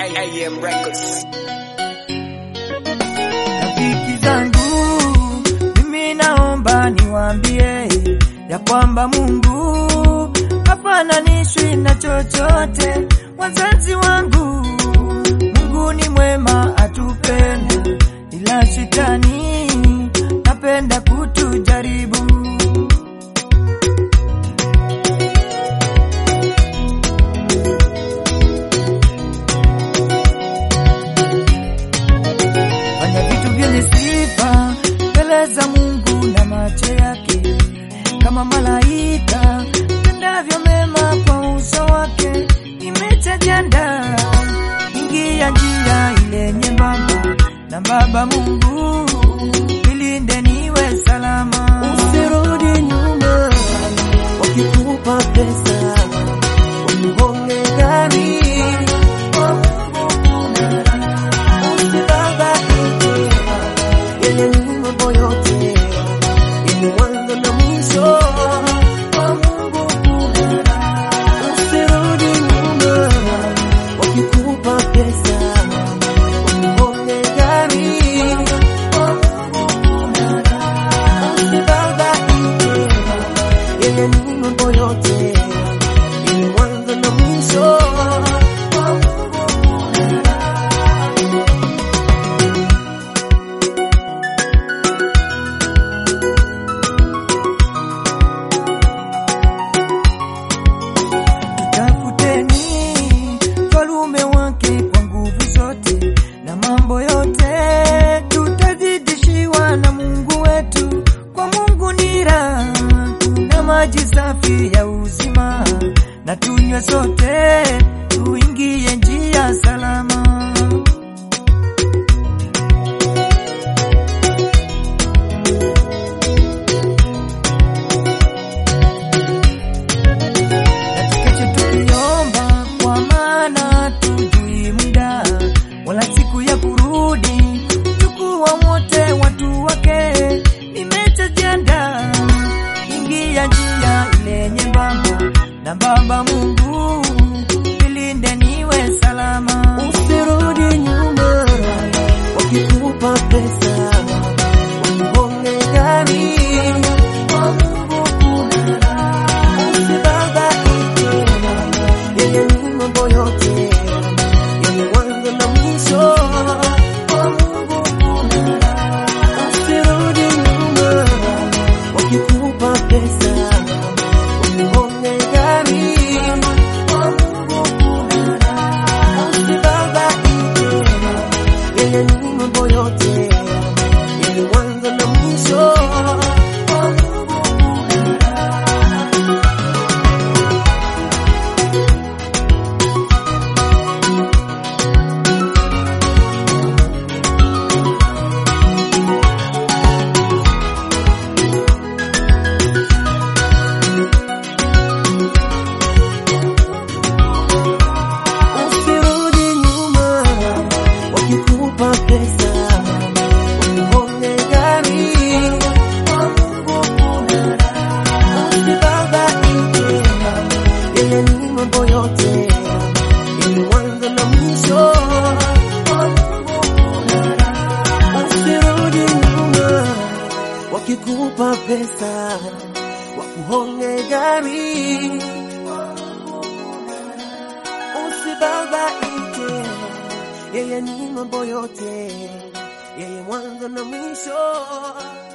AM Records. Rafiki zangu, mimi naomba niwaambie ya kwamba Mungu hafananishwi na chochote. Wazazi wangu, Mungu ni mwema, atupenda, ila shetani napenda kutujaribu. fanya vitu vyenye sifa mbele za Mungu na macho yake, kama malaika tendavyo mema kwa uso wake. Nimechajanda ingia njia ile nyembamba, na Baba Mungu nilinde niwe salama. Usirudi nyuma, wakikupa pesa wakugonge gari. Usibabaike, yenye ni mambo yote yenye mwanzo na mwisho. Usirudi nyuma, wakikupa pesa wakugonge gari. Usibabaike, yenye ni mambo yote yenye mwanzo na mwisho. Tafuteni falume wake kwa nguvu zote, na mambo yote tutazidishiwa na Mungu wetu. Kwa Mungu ni raha, kuna maji safi ya uzima, na tunywe sote, tuingie njia salama. na tukeche tukiomba, kwa maana tujui muda wala siku ya kurudi. Chukua wote watu wake, nimechajianda ingia njia ile nyembamba, na Baba Mungu nilinde niwe salama. Usirudi nyuma, wakikupa pesa wakugonge gari. Usibabaike, yenye ni mambo yote yenye mwanzo na mwisho. Usirudi nyuma, wakikupa pesa wakugonge gari. Usibabaike, yenye ni mambo yote yenye mwanzo na mwisho. Usirudi nyuma, wakikupa pesa wakugonge gari. Usibabaike, yenye ni mambo yote yenye mwanzo na mwisho. Usirudi nyuma, wakikupa pesa wakugonge gari. Usibabaike, yeye ni mambo yote, yeye mwanzo na mwisho.